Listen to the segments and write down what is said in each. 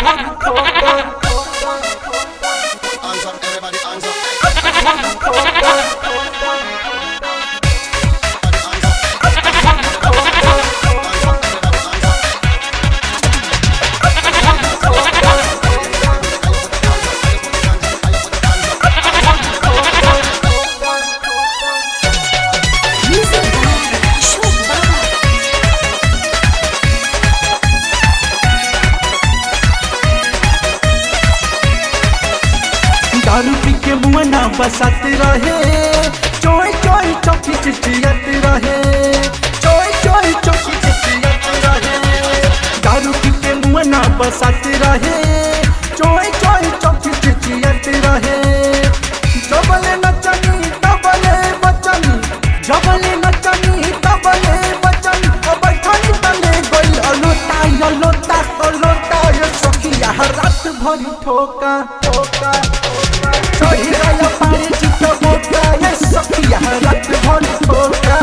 Hands up, everybody, hands up. Everybody, hands up. Hands up, everybody, hands up. Music by Ashok Baba. दारू पी के मुआना बसत रहे चोय चोय चौकी चिचियत रहे चोय चोय चौकी चिचियत रहे दारू पी के मुआना बसत रहे चोय चोय चौकी चिचियत रहे जबले नचनी तबले बचनी जबले नचनी तबले बचनी ओ बैठनी तले गइल अलोता अलोता अलोता ये सखिया रात भरी ठोका ठोका चढ़ी गया पानी चिट्टा बोका ये सखिया रात भरी ठोका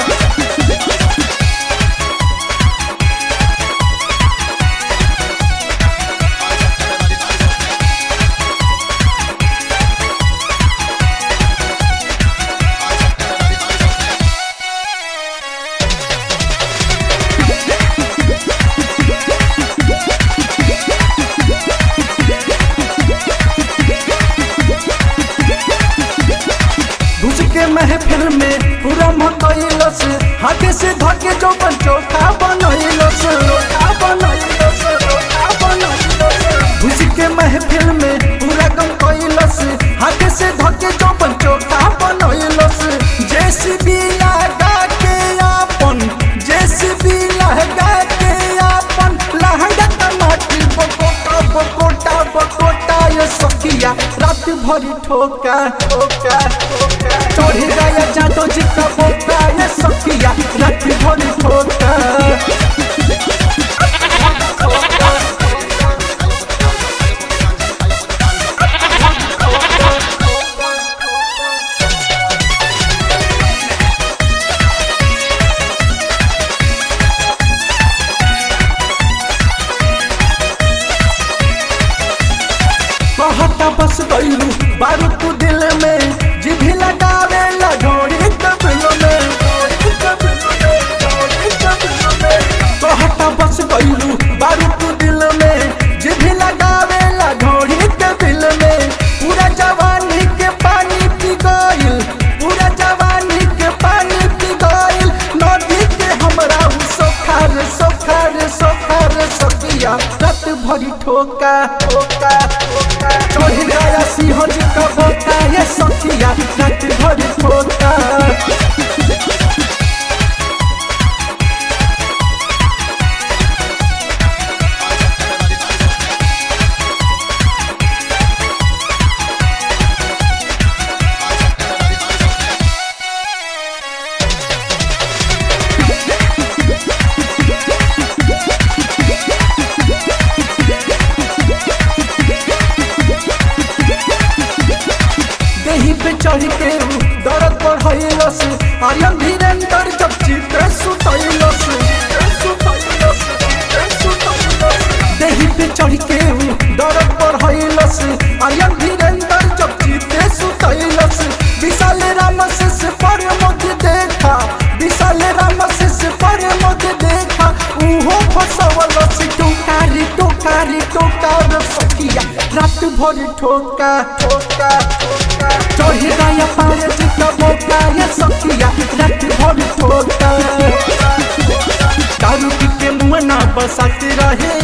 घुस के महफिल में पूरा मकइलस हाथे से धके जो बन चोखा बनइलस चोखा बनइलस चोखा बनइलस घुस के महफिल में पूरा गम कइलस हाथे से धके जो बन चोखा बनइलस जेसीबी लगा के आपन जेसीबी लगा के आपन लहंगा टमाटर बकोटा बकोटा बकोटा ये सखिया रात भरी ठोका ठोका ठोका चढ़ी गया जादो जी का बोका ये सखिया रात भरी ठोका कहता बस गईलू बारू तू दिल में जिभी लगावे लगोड़ी कबिल में कहता बस गईलू बारू तू दिल में जिभी लगावे लगोड़ी कबिल में पूरा जवानी के पानी पी गईल पूरा जवानी के पानी पी गईल नदी के हमरा उ सोखार सोखार सोखार सकिया रात भरी ठोका ठोका ठोका चढ़ गया सिंह जी का बोका ये सखिया रात भरी ठोका देही पे चढ़ के उ दर्द बढ़ैलस आर्यन धीरेन्द्र जब चित्र सुतैलस देही पे चढ़ के उ दर्द बढ़ैलस आर्यन धीरेन्द्र जब चित्र सुतैलस विशाल राम से पर मुझे देखा विशाल राम से पर मुझे देखा उहो फसवलस टोकारी टोकारी टोकार सखिया रात भरी ठोका ठोका ठोका चढ़ी गया पारे चित्त बोका ये सखिया रात भरी ठोका दारू पी के मुँह ना बसाते रहे